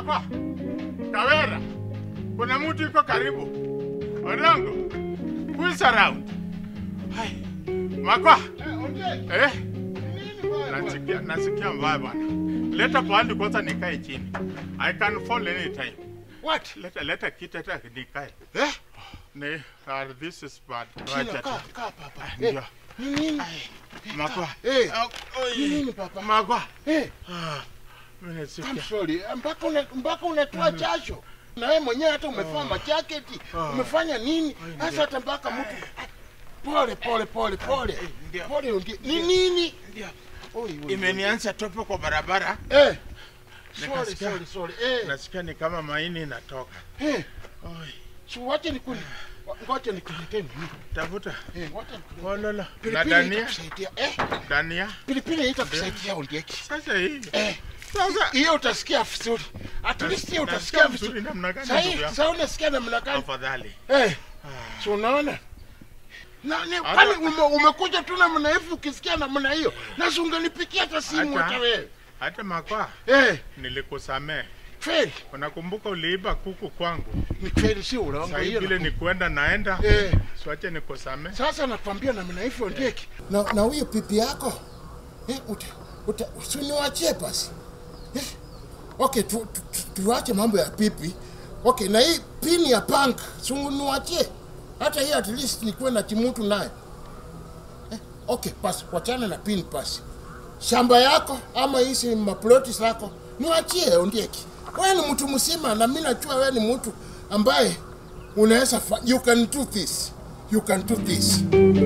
Makwa, Kawera, kuna mtu iko karibu. Odongo, who is around? Hai, Makwa, eh? Nasikia, nasikia mbaya bwana. Leta pahali kwanza nikae chini. I can fall anytime. What? Leta, leta kiti hata nikae. Eh? Ni, uh, this is bad. China, Wacha kaa, tu. kaa papa. Ah, Eh, Ndio. ni nini? Makwa. Eh, Ah, oi. ni nini papa? Makwa. Eh, Ah, mimi I'm nasikia. sorry. Mpaka una, mpaka unatoa jasho. Na wewe mwenyewe hata umevaa majaketi, umefanya nini? Sasa hata mpaka mtu pole pole pole pole. ndio. Pole ungi. Ni nini? Ndio. Oi, oi. Imenianza tope kwa barabara. Eh. Sorry, Nikasikia. sorry, sorry. Eh. Nasikia ni kama maini inatoka. Eh. Oi. Si wache nikuni. Ngoja nikuletee nini? Tafuta. Eh, wacha nikuletee. Ololo. Na Pilipili dania. itakusaidia. Eh, Dania. pilipili itakusaidia undieki. Sasa hii. Eh. Sasa Hiyo utasikia vizuri. At least hiyo nasikia utasikia vizuri vizuri. namna gani Sasa ndugu yangu? sasa unasikia namna gani? Afadhali. Eh. Si unaona? Na ni Hata- kwani ume, umekuja tu namna hivi ukisikia namna hiyo. Na si ungenipikia hata simu Hata- hata wewe. Hata makwa Eh, nilikusamee. kweli. Unakumbuka uliiba kuku kwangu? Ni kweli si urongo Sasa hiyo. vile ni kuenda naenda. Eh. Siwache nikusamee. Sasa nakwambia namna hivyo ndiki. Na na huyo pipi yako eh, uta, uta, usiniwachie basi. Eh, okay, tu, tu, tu, tuache mambo ya pipi. Okay, na hii pini ya punk suniwachie. Hata hii at least nikuwe na kimutu naye. Eh, okay, basi wachana na pin basi. Shamba yako ama hizi maploti zako niwachie ondieki. Wewe ni mtu mzima na mimi najua wewe ni mtu ambaye unaweza fa- you can do this. You can do this.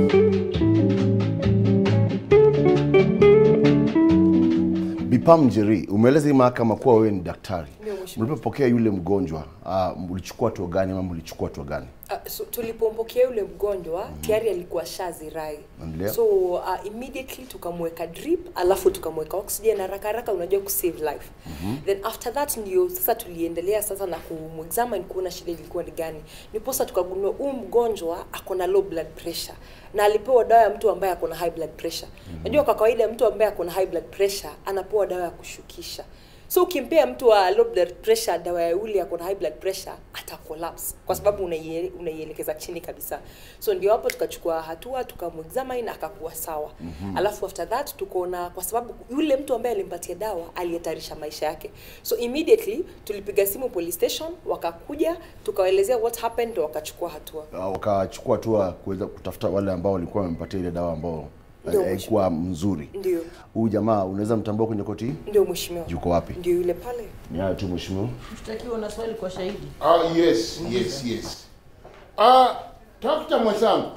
Bipam Njeri, umeeleza hii mahakama kuwa wewe ni daktari. Ndio, mheshimiwa. Mlipopokea yule mgonjwa, uh, mlichukua hatua gani ama mlichukua hatua gani? Uh, so, tulipompokea yule mgonjwa mm -hmm. tayari alikuwa shazirai Endelea. so uh, immediately tukamweka drip alafu tukamweka oxygen haraka haraka unajua kusave life mm -hmm. then after that ndio sasa tuliendelea sasa na kumexamine kuona shida ilikuwa ni gani niposa tukagundua huu mgonjwa ako na low blood pressure na alipewa dawa ya mtu ambaye ako na high blood pressure najua kwa kawaida mtu ambaye ako na high blood pressure anapewa dawa ya kushukisha so ukimpea mtu wa low blood pressure dawa ya ule ako na high blood pressure ata collapse kwa sababu unaie- unaielekeza chini kabisa so ndio hapo tukachukua hatua tukamexamine akakuwa sawa mm-hmm. alafu after that tukaona kwa sababu yule mtu ambaye alimpatia dawa alihatarisha maisha yake so immediately tulipiga simu police station wakakuja tukawaelezea what happened ndo wakachukua hatua Uh, wakachukua hatua kuweza kutafuta wale ambao walikuwa wamempatia ile dawa ambao Ndio, haikuwa mzuri. ndio Huyu jamaa unaweza mtambua kwenye koti hii? ndio mheshimiwa Yuko wapi? ndio yule pale Ni hayo tu mheshimiwa. Mshtakiwa na swali kwa shahidi. Ah, yes, yes, yes. Ah, dokta mwenzangu.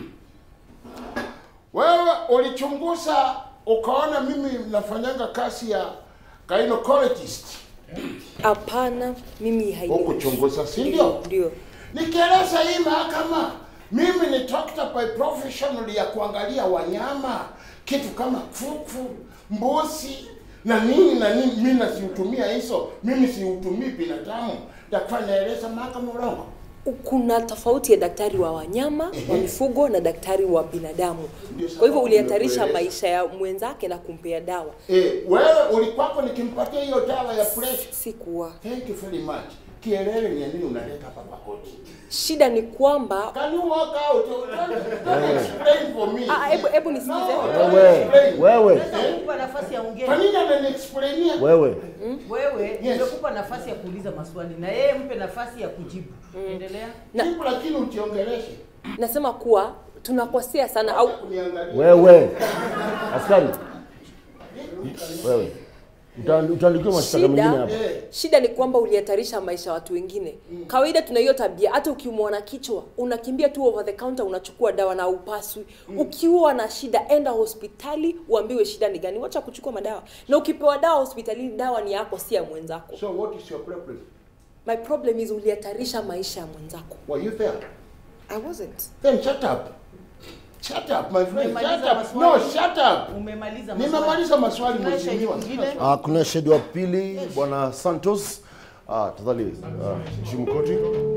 Wewe ulichunguza ukaona mimi nafanyanga kazi ya gynecologist. hapana mimi hainihusu. Hukuchunguza, si ndio? ndio Nikieleza hii mahakama, mimi ni doctor by professional ya kuangalia wanyama, kitu kama kuku, mbuzi na nini na nini. Mimi nasiutumia hizo, mimi siutumii binadamu. Daktari, naeleza mahakama urongo. kuna tofauti ya daktari wa wanyama wa mifugo na daktari wa binadamu Ndio kwa hivyo sababu ulihatarisha nimekueleza. maisha ya mwenzake na kumpea dawa Eh, wewe ulikwako nikimpatia hiyo dawa ya pressure. sikuwa Thank you very much. Kielele ni nini unaleta hapa kwa koti? shida ni kwamba Can you walk out? Don't, don't explain for me. Ah, hebu- hebu nisikize. No, don't Wewe, explain. wewe, Nimekupa nafasi ya ongea. Kwa nini ananiexplainia? wewe. Wewe nimekupa nafasi ya kuuliza maswali na yeye mpe nafasi ya kujibu. Endelea. Na- Jibu lakini uchiongeleshe. nasema kuwa tunakosea sana au Kuniangalia. Wewe. Askari. Wewe. Uta- Utaandikiwa mashtaka mengine shida hapa. shida ni kwamba ulihatarisha maisha ya watu wengine kawaida tuna hiyo tabia hata ukiumwa na kichwa unakimbia tu over the counter unachukua dawa na upaswi ukiwa na shida enda hospitali uambiwe shida ni gani wacha kuchukua madawa na ukipewa dawa hospitalini dawa ni yako si ya mwenzako So what is your problem? my problem is ulihatarisha maisha ya mwenzako Were you there? i wasn't Then shut up. Shut up, my friend. Shut Umemaliza up. No, maswali? shut up. Umemaliza maswali. Nimemaliza maswali Tunaye shahidi mheshimiwa. mwingine. Ah, kuna shahidi wa pili bwana Santos. Ah, tafadhali ah, heshimu koti.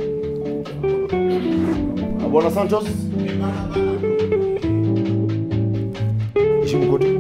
Ah, bwana Santos. Heshimu koti.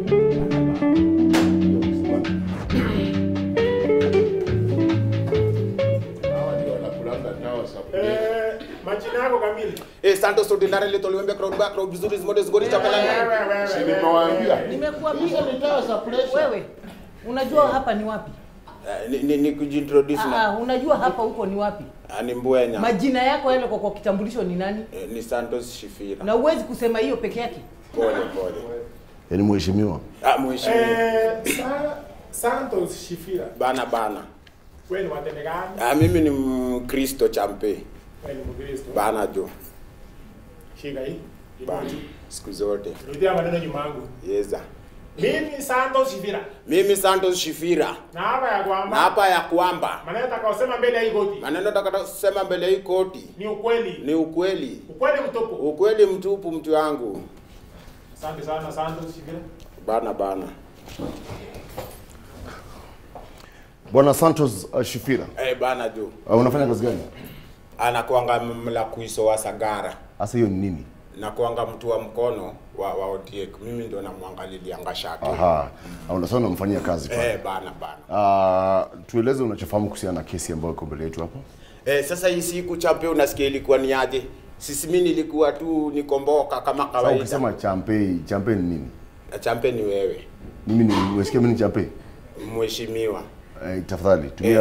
kweli. Eh, Santos ordinarily tuliwembe crowd back crowd vizuri zimote zigori chakala. Si nimewaambia. Nimekuambia Hizo ni dawa za pressure. wewe, unajua hapa ni wapi? Eh, Ni ni, ni kujintroduce Ah, na ah, unajua hapa huko ni wapi? Ah, ni Mbwenya. Majina yako yale kwa, kwa kitambulisho ni nani? Eh, Ni Santos Shifira. Na uwezi kusema hiyo peke yake. Pole pole. Yaani mheshimiwa. Ah, mheshimiwa. Eh, Sa- Santos Shifira. Bana bana. Wewe ni watende gani? Ah, mimi ni Mkristo champe. Wewe ni Mkristo. Bana jo. Shika hii. Bana. Siku zote. Rudia maneno nyuma yangu. Yeza. Mimi Santos Shifira. Mimi Santos Shifira. Na hapa ya Na kwamba hapa ya kwamba maneno atakayosema mbele ya hii koti maneno kusema mbele hii koti ni ukweli. ni ukweli. Ukweli mtupu. Ukweli mtupu mtu wangu. Asante sana Santos Shifira. Bana bana. Bwana Santos uh, Shifira. Eh, bana jo. Uh, unafanya kazi gani? Anakuanga mlakuiso wa Sagara. Hasa hiyo ni nini? Nakuanga mtu wa mkono wa, wa Otiek. Mimi ndo namwangalilianga shati. Aha. Uh, unasema unamfanyia kazi pale. Eh, bana bana. Uh, tueleze unachofahamu kuhusiana na kesi ambayo iko mbele yetu hapa. Eh, sasa hii siku champe unasikia ilikuwa ni aje? Sisi mimi nilikuwa tu nikomboka kama Sasa kawaida. ukisema champe, champe ni nini? champe ni wewe, Mimi ni umesikia mimi ni champe? mheshimiwa. Eh, tafadhali tumia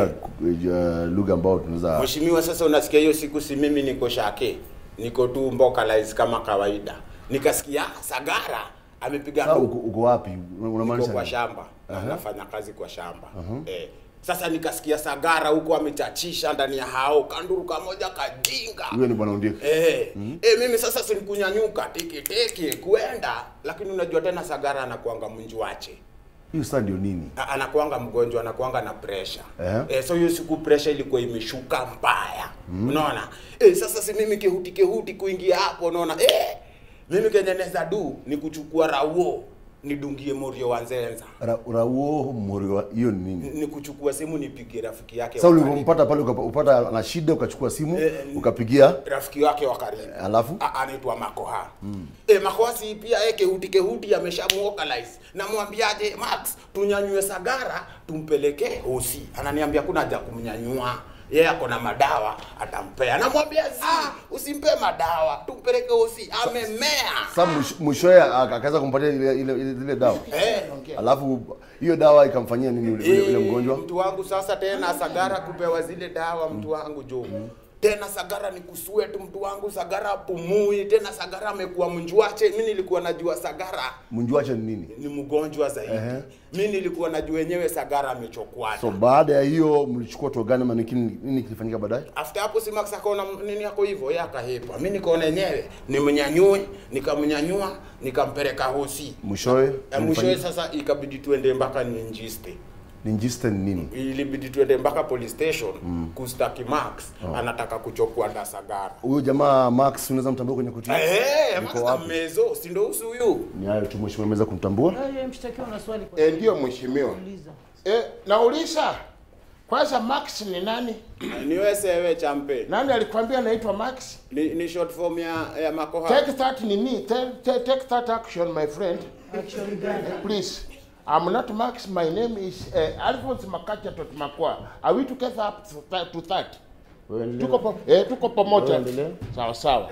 uh, lugha ambayo tunaweza Mheshimiwa, sasa unasikia hiyo siku si mimi niko shake. Niko tu mbokalize kama kawaida. Nikasikia Sagara amepiga Sasa ndugu. uko, uko wapi? Niko Unamaanisha kwa nini? shamba. Nafanya kazi kwa shamba. Eh. Sasa nikasikia Sagara huko amechachisha ndani ya hao kanduru kamoja kajinga. Huyo ni bwana Ondiek. Eh, eh, mimi sasa sinikunyanyuka tiki tiki kuenda, lakini unajua tena Sagara anakuanga mnjwache. Hiyo sasa ndio nini? A- anakuanga mgonjwa, anakuanga na pressure. Eh. Eh, so hiyo siku pressure ilikuwa imeshuka mbaya. Unaona? Eh, sasa si mimi kehuti kehuti kuingia hapo unaona? Eh, mimi kenye naweza du ni kuchukua rauo nidungie Morio wa Nzenza. Ra, rauo morio hiyo ni nini? Ni kuchukua simu nipigie rafiki yake. Sasa wa karibu. ulipompata pale ukapa- upata na shida ukachukua simu Eh, ukapigia rafiki wake wa karibu. alafu A- anaitwa Makoha. Mm. E, Makoha si pia yeye kehuti kehuti ameshamuokalize. Namwambiaje Max, tunyanyue Sagara tumpeleke hosi. Ananiambia kuna haja kumnyanyua. Yeye ako na madawa atampea. Namwambia zi, usimpe madawa, tumpeleke hosi. Amemea. sasa mwisho- mwishowe aka- akaweza kumpatia ile ile ile, ile dawa Eh. alafu hiyo dawa ikamfanyia nini yule, yule, yule Eh, mgonjwa Mtu wangu sasa tena Sagara kupewa zile dawa mtu wangu jo. Tena Sagara ni kuswetu mtu wangu Sagara apumui tena Sagara amekuwa mnjwache. Mimi nilikuwa najua Sagara mnjwache ni nini ni mgonjwa zaidi. Ehe. Mi nilikuwa najua wenyewe Sagara amechokwana. so baada ya hiyo mlichukua hatua gani ama ni kini- nini kilifanyika baadaye After hapo si Max akaona nini yako hivyo, yeye akahepa. Mimi nikaona yenyewe nimnyanyue, nikamnyanyua, nikampeleka hosi. mwishowe Eh, Mwishowe mlifanya- sasa ikabidi tuende mpaka Ninjiste. ninjiste ni nini Ilibidi tuende mpaka police station kustaki Max anataka kuchokwa na Sagara. huyo jamaa Max unaweza mtambua kwenye koti Eh, Yuko Max wapi? amezo, si ndo usu huyu? ni hayo tu mheshimiwa ameweza kumtambua Eh, mshtakiwa una swali kwa Eh, ndio mheshimiwa. kuuliza. Eh, nauliza kwanza Max ni nani? Ni wewe sewe champe. Nani alikwambia anaitwa Max? Ni, ni short form ya ya Makoha. Take that nini? Take, take, take that action my friend. Action gani? Please. I'm not Max. My name is uh, Alphonse Makacha Totmakwa. Are we together up to that? To that? Tuko pa, eh, tuko pamoja. Sawa sawa.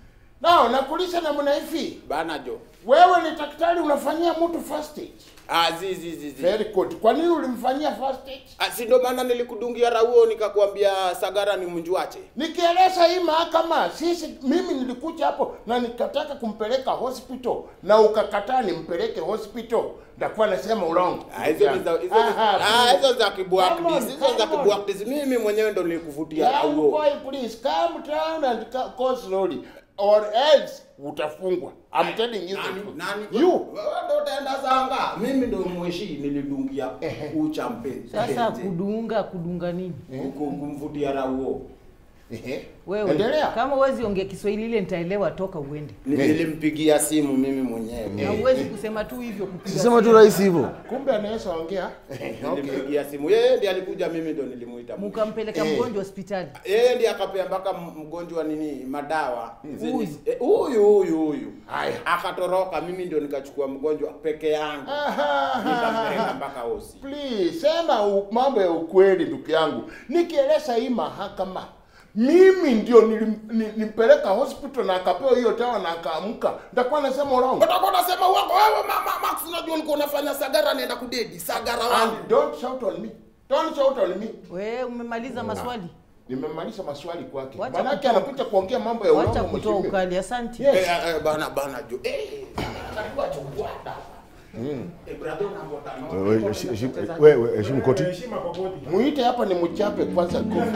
Nao nakuuliza namna hivi. Bana jo. Wewe ni daktari unafanyia mtu first aid. Ah, zi zi zi zi. Very good. Kwa nini ulimfanyia first aid? Ah, si ndo maana nilikudungia rauo nikakwambia Sagara ni mnjwache. Nikieleza hii mahakama, sisi mimi nilikuja hapo na nikataka kumpeleka hospital na ukakataa nimpeleke hospital, ndakuwa nasema urongo. Ah, hizo ni za hizo ni- Aha, ah, please. hizo za Come on, kibwakdis, hizo za come on. kibwakdis. Mimi mwenyewe ndo nilikuvutia Young rauo. boy, please calm down and ca- go slowly or else utafungwa. I'm telling you. the Nani truth. nani? You. Wewe ndo utaenda zanga. Mimi ndo mweshi nilidungia uchampe. Sasa kudunga kudunga nini? kumvutia rauo. Ehe. Wewe Endelea. kama uwezi ongea Kiswahili ile nitaelewa, toka uende. Ni- Nilimpigia simu mimi mwenyewe. Na uwezi kusema tu hivyo kupiga. sema tu rahisi hivyo Kumbe anaweza ongea. Okay. Nilimpigia simu. Yeye ndiye alikuja, mimi ndo nilimuita. Mukampeleka Eh. mgonjwa hospitali. Yeye ndiye akapea mpaka m- mgonjwa nini madawa. zenye- Huyu. eh, Huyu huyu huyu. Haya. Akatoroka, mimi ndio nikachukua mgonjwa peke yangu. Aha. Nikampeleka mpaka hosi. Please, sema u- mambo ya ukweli ndugu yangu. Nikieleza hii mahakama, mimi ndio nilim- ni- nimpeleka hospital na akapewa hiyo dawa na akaamka nitakuwa nasema urongo utakuwa unasema uongo wewe mama Max unajua ulikuwa unafanya sagara naenda kudedi sagara wangu and don't shout on me don't shout on me We umemaliza maswali, nimemaliza maswali kwake Wacha manake kutoa- anakuja kuongea mambo ya wacha urongo kutoa mheshimiwa. ukali. Asante. Yes. Eh, eh, eh, bana bana jo eh karibu achukua dawa eh brother unangota no Wewe, heshi- heshi- wewe, heshimu koti. Heshima kwa koti. muite hapa ni mchape kwanza kofi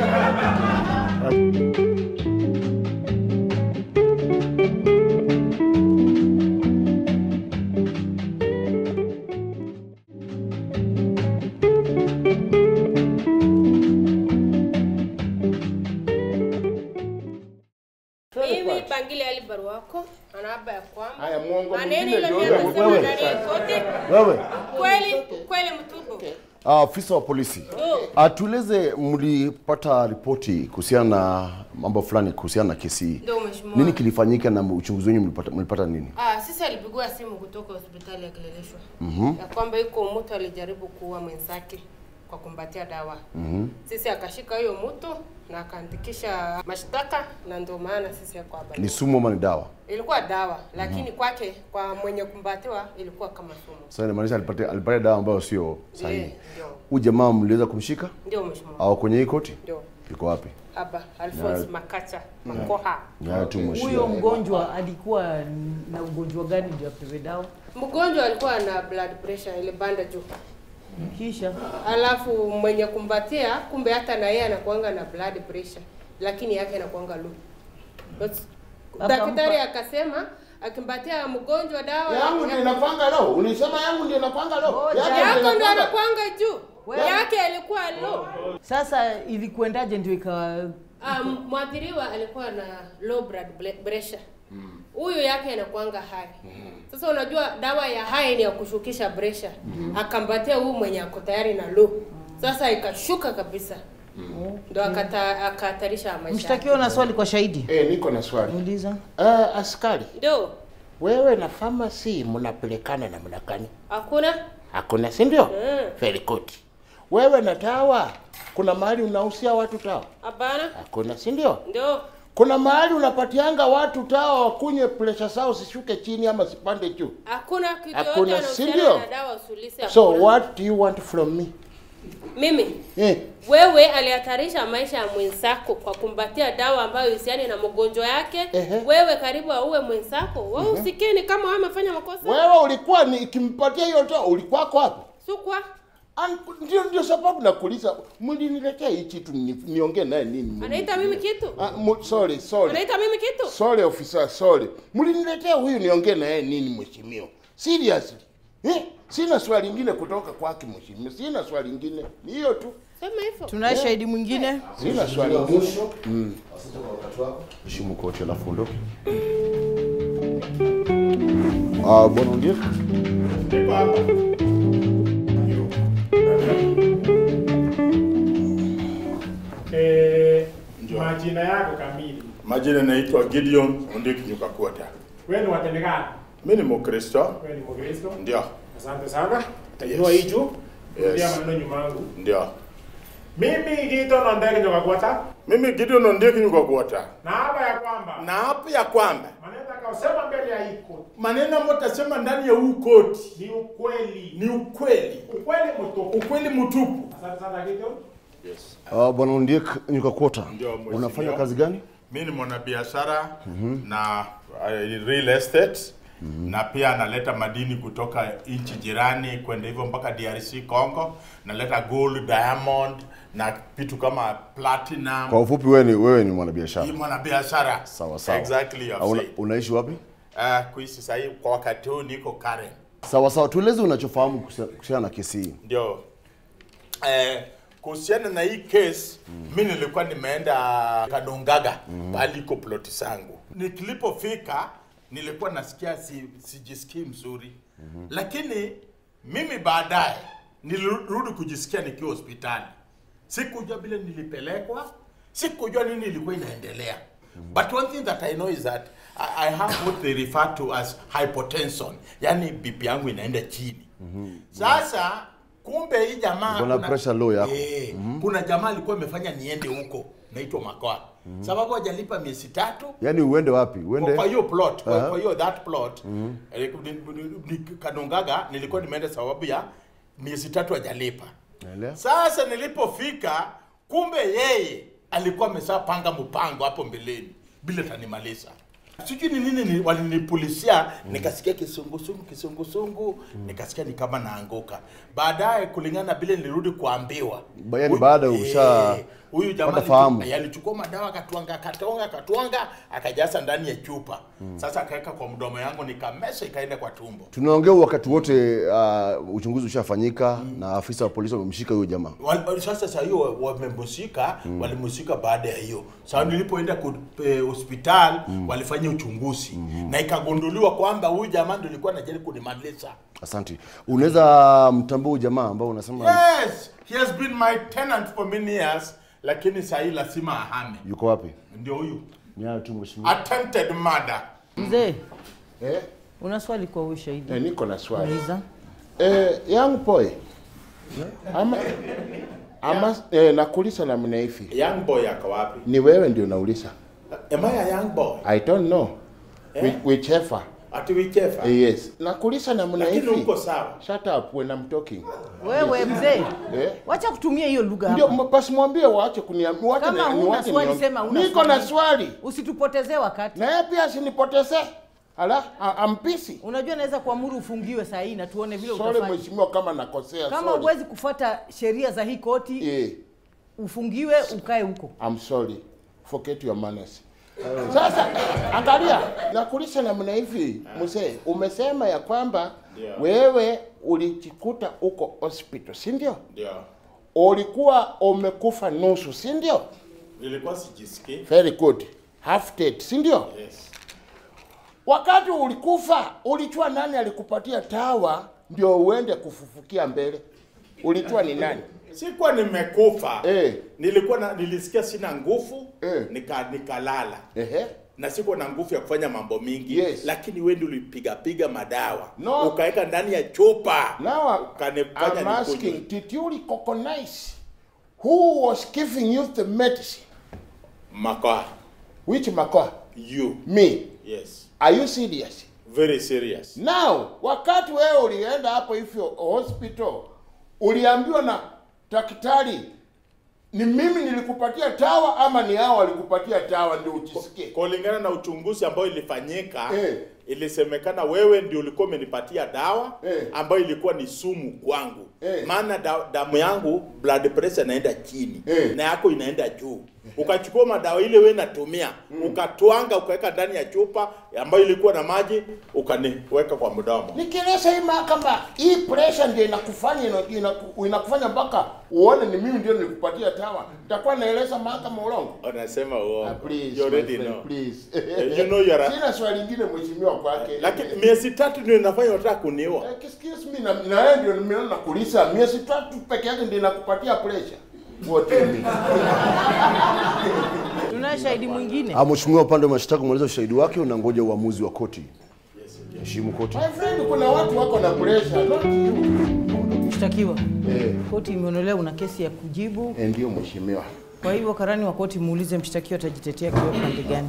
Mimi Bangili Ali barua wako anaaba ya kwamba haya mwongo maneno mwingine ile ndio mimi huyo. nasema wewe. ndani ya koti Wewe, kweli kweli mtupu. ah, afisa wa polisi, atueleze mlipata ripoti kuhusiana na mambo fulani kuhusiana na kesi hii. Ndio mheshimiwa. Nini kilifanyika na uchunguzi wenyu mlipata, mlipata nini? Ah, sisi alipigwa simu kutoka hospitali ya Kileleshwa ya kwamba yuko mtu alijaribu kuua mwenzake kwa kumbatia dawa. Sisi akashika hiyo mtu na akaandikisha mashtaka, na ndio maana sisi yako hapa. Ni sumu ama ni dawa? Ilikuwa dawa, lakini kwake kwa mwenye kumbatiwa ilikuwa kama sumu. Sasa inamaanisha alipatia alipatia dawa ambayo sio sahihi. Eh, Ndio, Huyu jamaa mliweza kumshika ndio mheshimiwa. au kwenye hii koti? Ndio. Iko wapi? Hapa Alphonse Makacha Makoha. Ni hayo tu Huyo mheshimiwa. mgonjwa alikuwa na ugonjwa gani ndio apewe dawa? Mgonjwa alikuwa na blood pressure ile banda juu. Kisha Alafu mwenye kumbatia kumbe hata na yeye anakuanga na blood pressure lakini yake anakuanga low. But Akampa- Daktari akasema akimbatia mgonjwa dawa yangu ndio inakwanga leo unisema yangu ndio inakwanga leo Ngoja. Yangu ndio yako ndo inakwanga- anakuanga juu. Wewe- Yake alikuwa low. sasa ilikuendaje ndio ikawa Um, mwathiriwa alikuwa na low blood ble- pressure. Huyu yake anakuanga high. Sasa unajua dawa ya high ni ya kushukisha pressure. Akambatia huyu mwenye ako tayari na low. Sasa ikashuka kabisa. Ndo akata- akahatarisha maisha. yake. mshtakiwa na swali kwa shahidi? eh niko na swali Uliza. uh, askari Ndio. wewe na pharmacy mnapelekana na mnakani Hakuna? hakuna si ndio Mm. very good wewe na tawa kuna mahali unahusia watu tawa Hapana? hakuna si ndio Ndio. kuna mahali unapatianga watu tawa wakunywe presha zao zishuke chini ama zipande juu Hakuna kitu Hakuna, yote si anahusiana ndio? na dawa usulisi. so hakuna. what do you want from me Mimi eh. wewe alihatarisha maisha ya mwenzako kwa kumbatia dawa ambayo husiani na mgonjwa yake. Ehe. Wewe karibu auwe mwenzako. Wewe usikini kama wewe umefanya makosa. wewe ulikuwa ni ikimpatia hiyo tawa ulikuwako hapo Sukwa. An- ndio ndio sababu nakuuliza mliniletea hii kitu ni, niongee naye nini Anaita mimi kitu? ah, mu, sorry sorry Anaita mimi kitu? sorry officer sorry mliniletea huyu niongee naye nini mheshimiwa seriously eh? sina swali lingine kutoka kwake mheshimiwa sina swali lingine ni hiyo tu Sema hivyo. Tunaye shahidi mwingine? sina swali lingine Asante kwa wakati wako. Heshimu koti alafu ondoke. Ah, bwana Ondiek. Niko hapa. Eh, majina yako kamili. Majina naitwa Gideon Ondiki Nyukakuota. Wewe ni watende gani? Mimi ni Mkristo, Wewe ni Mkristo? ndio Asante sana. Tajua Yes. hicho. Yes. Rudia maneno nyuma yangu. ndio. Mimi Gito Nondege Nyokakwata Mimi Gideon Ondiki Nyukakuota, na hapa ya kwamba na hapa ya kwamba maneno atakayosema mbele ya hii koti maneno ambayo tasema ndani ya huu koti ni ukweli. ni ukweli, Ukweli mtupu. ukweli mtupu. Asante sana Gito. Yes. Ah, bwana Ondiek Nyukakwota. Ndio, mheshimiwa. Unafanya kazi gani? Mimi ni mwanabiashara na uh, real estate na pia analeta madini kutoka nchi jirani kwenda hivyo mpaka DRC Congo, naleta gold, diamond na vitu kama platinum. Kwa ufupi wewe ni wewe ni mwanabiashara. Hii mwanabiashara. Sawa sawa. Exactly, you Ah, have una, said. unaishi wapi? Uh, kuishi sahii kwa wakati huu niko Karen. Sawa sawa, tueleze unachofahamu kuhusia- kuhusiana na kesi hii. Ndio. Eh, kuhusiana na hii case mi nilikuwa nimeenda Kadongaga mm. pale iko ploti zangu. Nikilipofika nilikuwa nasikia si, sijisikii mzuri mm-hmm. lakini mimi baadaye nilirudi kujisikia nikiwa hospitali. Sikujua vile nilipelekwa, sikujua nini ilikuwa inaendelea. But one thing that I know is that I, I have what they refer to as hypotension, yani BP yangu inaenda chini. Sasa kumbe hii jamaa Uko na kuna- pressure low yako. eh, kuna jamaa alikuwa amefanya niende huko naitwa makoa sababu hajalipa miezi tatu Yaani uende wapi? Uende kwa hiyo plot kwa, Aha. kwa hiyo that plot eh, ni- ni- ni- Kanungaga nilikuwa nimeenda sababu ya miezi tatu hajalipa. Naelewa. Sasa nilipofika, kumbe yeye alikuwa ameshapanga mpango hapo mbeleni bila tanimaliza. Sijui ni nini ni, walinipulisia nikasikia kisungusungu kisungusungu nikasikia ni kama naanguka. Baadaye kulingana na vile nilirudi kuambiwa. Ba- yaani huyu- baada usha- eh, huyu jamaa pata fahamu. alichu- alichukua madawa akatwanga akatwanga akatwanga akajaza ndani ya chupa. Sasa akaweka kwa mdomo yangu nikamesa ikaenda kwa tumbo. tunaongea wakati wote uh, uchunguzi ushafanyika na afisa wa polisi wamemshika huyo jamaa. Wal- sasa saa hiyo wamemshika walimshika baada ya hiyo sasa nilipoenda ku- eh, hospitali walifanya uchunguzi na ikagunduliwa kwamba huyu jamaa ndio alikuwa anajaribu kunimaliza Asante. Unaweza mtambua huyu jamaa ambao unasema yes he has been my tenant for many years lakini saa hii lazima ahame yuko wapi? ndio huyu Nyayo tu mheshimiwa. attempted murder Mzee, Eh, una swali kwa huyu shahidi? eh, niko na swali. Uliza. Eh, young boy. Ama ama eh, nakuuliza namna hivi. young boy ako wapi Ni wewe ndio nauliza. am I a young boy I don't know. Eh? Which, whichever. ati wichefa Eh, yes. Nakuuliza namna lakini hivi. uko sawa Shut up when I'm talking. Wewe mzee, Eh? wacha kutumia hiyo lugha Ndio hapa. m- basi mwambie waache kuniambia. Waache Kama ni- huna niwache swali niongee. sema huna Niko na swali. swali. Usitupotezee wakati. Na yeye pia asinipotezee. Ala, a- ampisi. Unajua naweza kuamuru ufungiwe saa hii na tuone vile Sorry utafanya. mheshimiwa kama nakosea. Kama sorry. huwezi kufuata sheria za hii koti, Eh, ufungiwe ukae huko. I'm sorry. Forget your manners. Sasa angalia, nakulisha namna hivi mzee, umesema ya kwamba Ndio. wewe ulijikuta uko hospital, si ndio? ndio Ulikuwa umekufa nusu, si ndio? nilikuwa sijisikii Very good. Half dead, si ndio? yes Wakati ulikufa, ulijua nani alikupatia tawa ndio uende kufufukia mbele? Ulijua ni nani? sikuwa nimekufa Eh. nilikuwa na, nilisikia sina nguvu Eh. nika nikalala Ehe. na sikuwa na nguvu ya kufanya mambo mingi Yes. lakini wewe ndio ulipiga piga madawa No. ukaweka ndani ya chupa Now I- ukanifanya I'm nikunywe. asking, did you recognize who was giving you the medicine? Makoa, Which makoa? you Me. yes Are you serious? very serious Now, wakati wewe ulienda hapo hivyo hospital, uliambiwa na daktari ni mimi nilikupatia tawa ama ni hao walikupatia tawa ndio ujisikie? kulingana na uchunguzi ambao ilifanyika Eh. ilisemekana wewe ndio ulikuwa umenipatia dawa Eh. ambayo ilikuwa ni sumu kwangu Eh. maana da, damu yangu blood pressure inaenda chini Eh. na yako inaenda juu ukachukua madawa ile wewe natumia ukatwanga ukaweka ndani ya chupa ambayo ilikuwa na maji ukaniweka kwa mdomo Nikieleza hii mahakama, hii pressure ndio inakufanya ina- inaku- inakufanya mpaka uone ni mimi ndio nilikupatia tawa. Nitakuwa naeleza mahakama ulongo. unasema Ah, uongo please, you my already friend, know please. you know you are a- Sina swali lingine mheshimiwa kwake. lakini miezi tatu ndio inafanya unataka kuniua Eh, excuse me na na wewe ndio nimeona nakuuliza miezi tatu peke yake ndio inakupatia pressure. What do you mean? Tunaye shahidi mwingine. Ah, mheshimiwa upande wa mashtaka umeeleza ushahidi wake unangoja uamuzi wa koti. Heshimu koti. My friend, kuna watu wako na pressure, not you. Mshtakiwa, Eh, koti imeonelea una kesi ya kujibu. eh, ndio mheshimiwa. Kwa hivyo karani wa koti muulize mshtakiwa atajitetea kwa pande gani.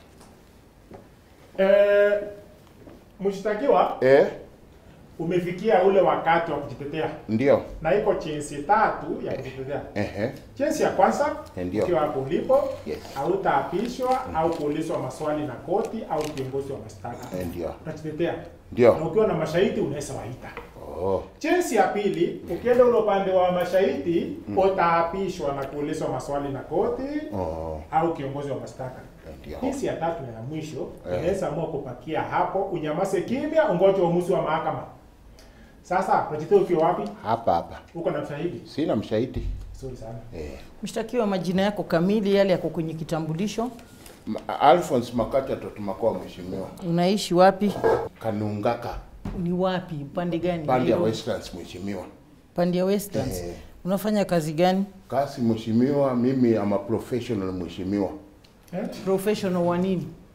Eh, mshtakiwa Eh, umefikia ule wakati wa kujitetea ndio. na iko chensi tatu ya kujitetea. Ehe. Chensi ya kwanza Ndio. ukiwa hapo ulipo Yes. hautaapishwa au kuulizwa maswali na koti au kiongozi wa mashtaka. Eh, ndio. Utajitetea Ndio. na ukiwa na mashahidi unaweza waita. Oh. Chensi ya pili, ukienda ule upande wa mashahidi utaapishwa na kuulizwa maswali na koti Oh. au kiongozi wa mashtaka. Ndio. Kesi ya tatu na ya mwisho unaweza amua kupakia hapo, unyamaze kimya, ungoje uamuzi wa mahakama. Sasa unajitetea ukiwa wapi? Hapa hapa. Uko na mshahidi? Sina mshahidi. Nzuri sana. Eh. Mshtakiwa, majina yako kamili, yale yako kwenye kitambulisho, Ma- Alphonse Makata Totumakoa mheshimiwa. unaishi wapi, Kanungaka. ni wapi, upande gani? Pande ya Nairobi? Westlands mheshimiwa. Pande ya Westlands. Eh. Unafanya kazi gani? Kasi mheshimiwa, mimi ama professional mheshimiwa. Eh? Professional wa nini?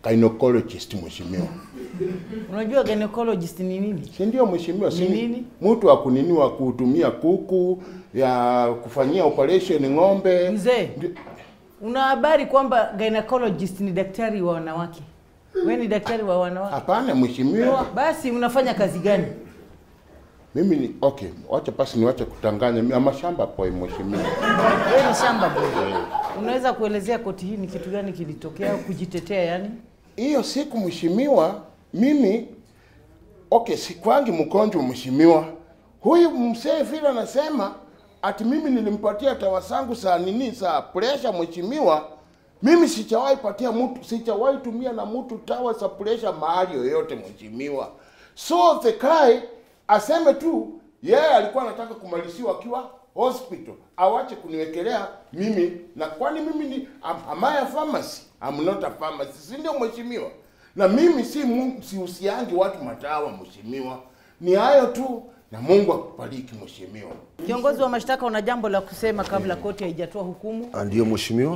gynecologist mheshimiwa. Unajua gynecologist ni nini? Si ndio mheshimiwa? Si Ni nini? Mtu wa kunini wa kutumia kuku ya kufanyia operation ng'ombe. Mzee, Ndi- una habari kwamba gynecologist ni daktari wa wanawake? Wewe ni daktari wa wanawake? Hapana mheshimiwa. Basi unafanya kazi gani? Mimi ni okay, wacha basi niwache kutanganya. Mimi ama shamba boy mheshimiwa. Wewe ni shamba boy. Unaweza kuelezea koti hii ni kitu gani kilitokea kujitetea yani? Hiyo siku mheshimiwa, mimi okay, sikwangi mgonjwa mheshimiwa. Huyu mzee vile anasema ati mimi nilimpatia dawa zangu za nini za pressure mheshimiwa. Mimi sijawahi patia mtu, sijawahi tumia na mtu dawa za pressure mahali yoyote mheshimiwa. So the guy aseme tu yeye alikuwa anataka kumaliziwa akiwa hospital, awache kuniwekelea mimi na kwani mimi ni am, am I a pharmacy? I'm not a pharmacy, si ndio mheshimiwa? Na mimi si mu- sihusiangi watu madawa mheshimiwa. Ni hayo tu na Mungu akubariki mheshimiwa. Kiongozi wa mashtaka, una jambo la kusema kabla koti haijatoa hukumu? Ah, Ndiyo mheshimiwa.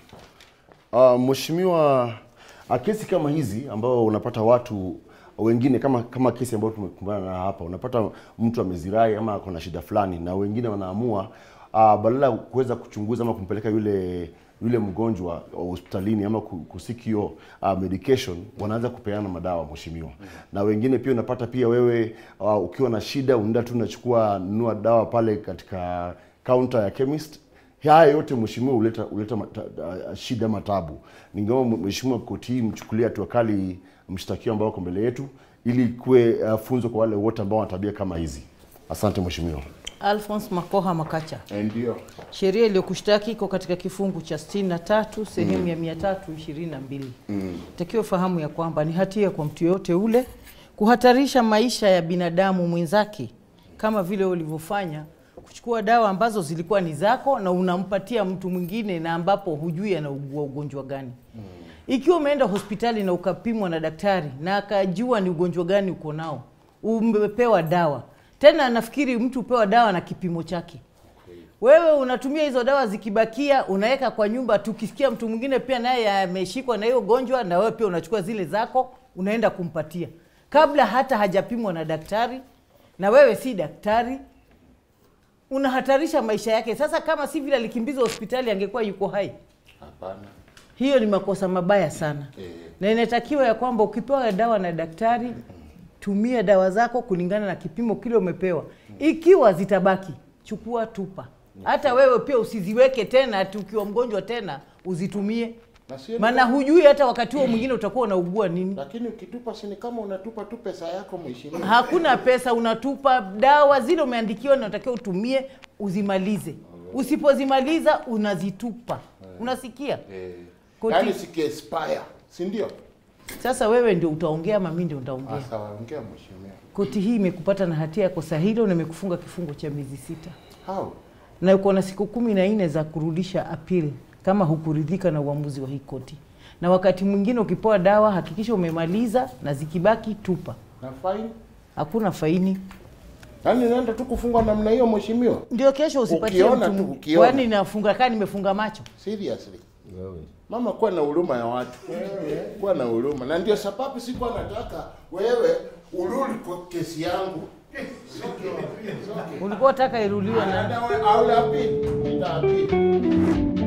Uh, mheshimiwa, ah, kesi kama hizi ambao unapata watu wengine kama kama kesi ambayo tumekumbana na hapa, unapata mtu amezirai ama ako na shida fulani, na wengine wanaamua uh, badala ya kuweza kuchunguza ama kumpeleka yule yule mgonjwa hospitalini ama ku- kusiki hiyo uh, medication wanaanza kupeana madawa mheshimiwa. Na wengine pia unapata pia wewe uh, ukiwa na shida unaenda tu unachukua nunua dawa pale katika counter ya chemist haya yote mheshimiwa huleta huleta mata, uh, shida matabu. Ningeomba mheshimiwa koti hii mchukulie hatua kali mshtakiwa ambao wako mbele yetu ili kuwe uh, funzo kwa wale wote ambao wana tabia kama hizi. Asante mheshimiwa. Alphonse Makoha Makacha. Eh, Ndio. Sheria iliyokushtaki iko katika kifungu cha 63 sehemu ya 322. Mm. Takiwa fahamu ya kwamba ni hatia kwa mtu yoyote ule kuhatarisha maisha ya binadamu mwenzake kama vile ulivyofanya kuchukua dawa ambazo zilikuwa ni zako na unampatia mtu mwingine na ambapo hujui anaugua ugonjwa gani. Ikiwa umeenda hospitali na ukapimwa na daktari na akajua ni ugonjwa gani uko nao, umepewa dawa tena, nafikiri mtu upewa dawa na kipimo chake wewe unatumia hizo dawa zikibakia unaweka kwa nyumba tukisikia mtu mwingine pia naye ameshikwa na hiyo gonjwa na wewe pia unachukua zile zako unaenda kumpatia kabla hata hajapimwa na daktari na wewe si daktari unahatarisha maisha yake sasa kama si vile alikimbizwa hospitali angekuwa yuko hai Hapana. hiyo ni makosa mabaya sana na inatakiwa ya kwamba ukipewa dawa na daktari tumia dawa zako kulingana na kipimo kile umepewa ikiwa zitabaki chukua tupa hata wewe pia usiziweke tena ati ukiwa mgonjwa tena uzitumie Na sio maana hujui hata wakati huo mwingine utakuwa unaugua nini lakini ukitupa si ni kama unatupa tu pesa yako mheshimiwa. hakuna pesa unatupa dawa zile umeandikiwa na unatakiwa utumie uzimalize usipozimaliza unazitupa unasikia Eh. Koti- Yaani siki expire, si ndio? sasa wewe ndio utaongea ama mimi ndio nitaongea Ah, sawa, ongea mheshimiwa. koti hii imekupata na hatia ya kosa hilo na imekufunga kifungo cha miezi sita How? na uko na siku kumi na nne za kurudisha appeal kama hukuridhika na uamuzi wa hii koti na wakati mwingine ukipewa dawa hakikisha umemaliza na zikibaki tupa Na fine? hakuna faini Yaani naenda tu kufungwa namna hiyo mheshimiwa? ndio kesho usipatie Ukiona mtu tu, ukiona. kwani nafunga kaa nimefunga macho Seriously. Mama, kuwa na huruma ya watu, kuwa na huruma, na ndio sababu sikuwa nataka wewe urudi kwa kesi yangu. ulikuwa taka iruliwe na Au la pili, nitaapili.